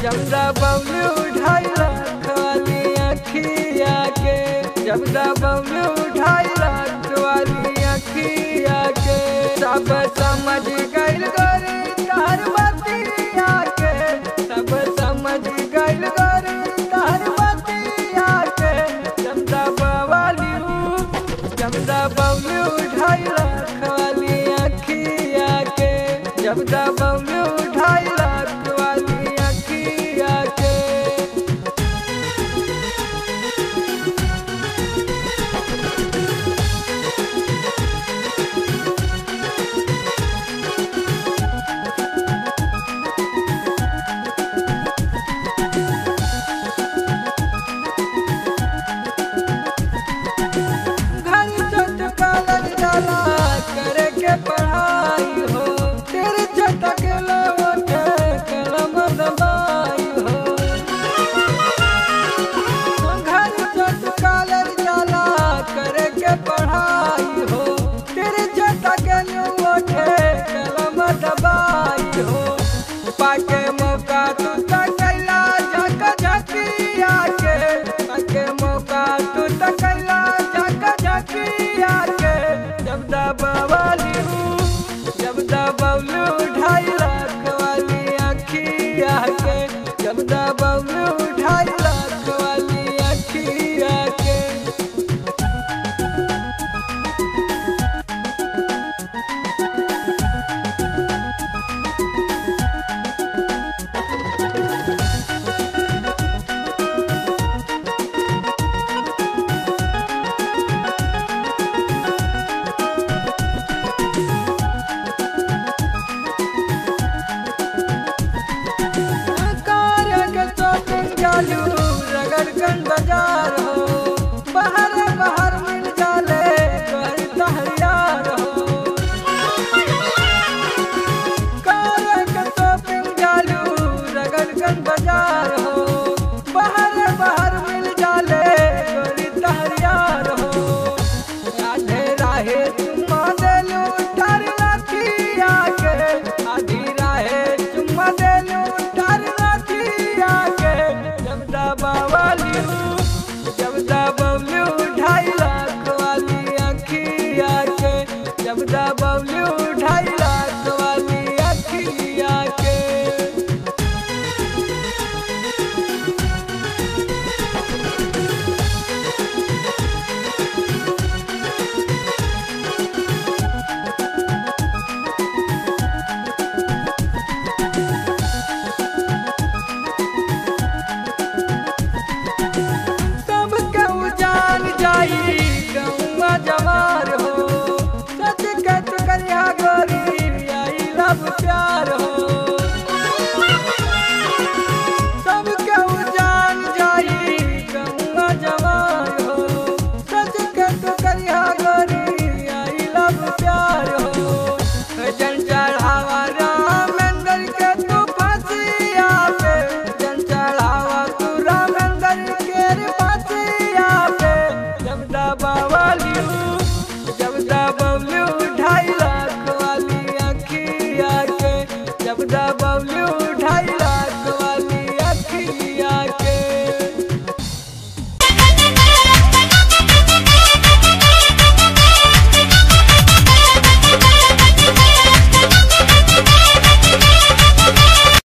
जब दबौलू ढाई लाख वाली अखिया के जब दबौलू ढाई लाख वाली अखिया के सब समझ गइल गोरी तार बतिया के सब समझ गइल गोरी तार बतिया के जब दबवाली जब दबौलू ढाई लाख वाली अखिया के जब दबौलू ढाई लाख वाली अखिया के घर चट कालर डाला करे के पढ़ाई हो तेरे चटक लवटे कलम दबाई हो घर चट कालर डाला करे के पढ़ाई हो तेरे चटक लवटे कलम दबाई हो पाके मौका तू तकैला झक झकिया के पाके मौका तू तकैला झक झकिया के जब दबवाली जब दबौलू ढाई लाख वाली अखिया के जब दबौलू ढाई लाख वाली अखिया के कार के शॉपिंग चालू रगड़गन बाजार हो बाहर बाहर मिल जाले कर तहयार हो कार के शॉपिंग चालू रगड़गन बाजार हो बाहर बाहर मिल जाले कर तहयार हो राधे राहे चुम्मा देलू तार लाठिया के आधी राहे चुम्मा देलू तार लाठिया के जब दबावाली जब दबौलू ढाई लाख वाली अखिया के जब दबौलू ढाई लाख वाली अखिया के सब केहू जान जाई गौवा जवार हो सच कत करिया गोरी आई लब प्यार हो सब केहू जान जाई गौवा जवार हो सच कत करिया गोरी आई लब प्यार हो जन चढ़ावा रामेंद्र के तू फसिया पे जन चढ़ावा तू रामेंद्र के रे फसिया पे जब दबावाली जब दबौलू ढाई लाख वाली अखिया के जब दब